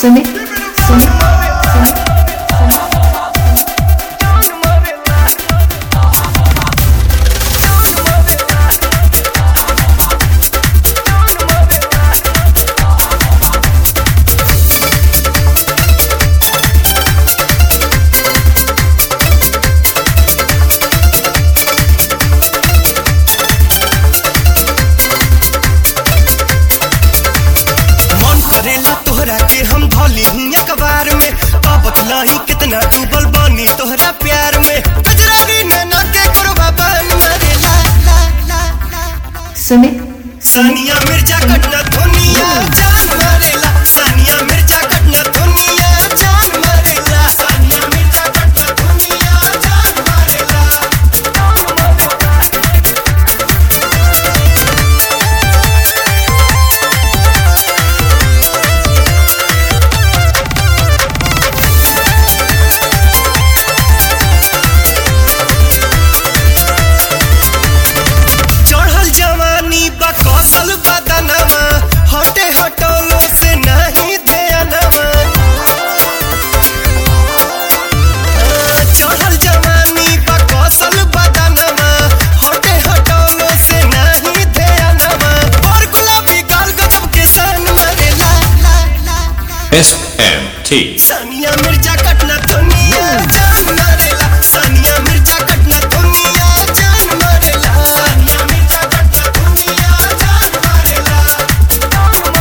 सुमित सुमित सुमित मन करेला तोहरा के हम धोली ही अखबार में पापत लाई कितना डूबल बानी तोहरा प्यार में गजरागी नैना के कुरबा बन मरेला ला ला ला सुमित सानिया मिर्जा कटना दुनिया जान मरेला सानिया मिर्जा कटना दुनिया जान मरेला सानिया मिर्जा कटना दुनिया जान मरेला चढ़ल जवानी बा कौशल बदनमा हटे हटोलो से नहीं ध्यानमा चढ़ल जवानी बा कौशल बदनमा हटे हटोलो से नहीं ध्यानमा और गुलाबी गाल गजब के सन मरे ला ला ला ला SMT. सानिया मिर्जा कटना दुनिया जान मरेला सानिया मिर्जा कटना दुनिया जान मरेला सानिया मिर्जा कटना दुनिया जान मरेला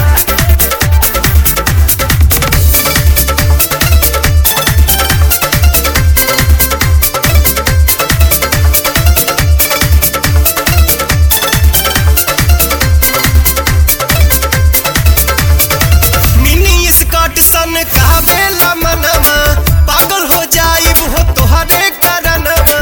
मिनी स्कर्ट सन कावेला मनवा पागल हो जाई वो तोहरे करनवा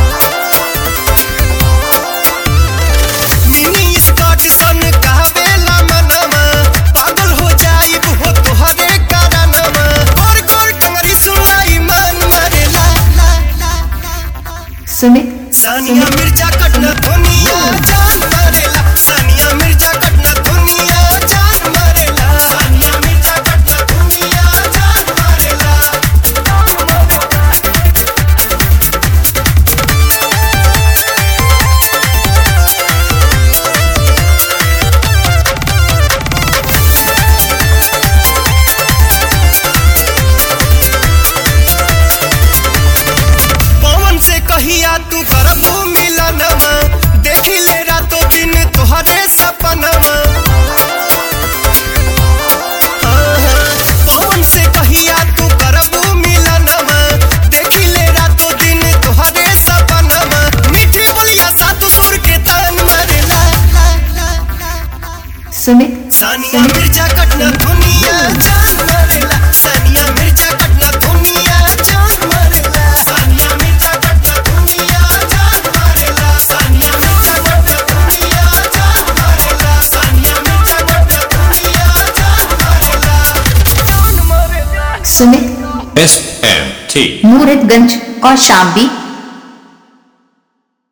मिनी स्कर्ट सन कावेला मनवा पागल हो जाई वो तोहरे करनवा गोर गोर टंगरी सुनाई मन मरेला ला ला ला सुमित सानिया मिर्जा कटना दुनिया जान मरेला सानिया मिर्जा कटना दुनिया जान मरेला सानिया मिर्जा कटना दुनिया जान मरेला पवन से कहिया तू करबू मिलनवा देखी ले रातों दिन तोहरे सपनवा हाँ, हाँ, पवन से कहिया तू करबू मिलनवा देखी ले रातों दिन तोहरे सपनवा मीठी बोलिया सात सुर के तान मरे ला ला ला ला सुमित सानिया मिर्जा कटना दुनिया जान मरेला सानिया मिर्जा कटना दुनिया जान मरेला सानिया मिर्जा कटना दुनिया जान मरेला सानिया मिर्जा कटना दुनिया जान मरेला सानिया मिर्जा कटना दुनिया जान मरेला जान मरेला सुमित SMT. मूरतगंज और शामली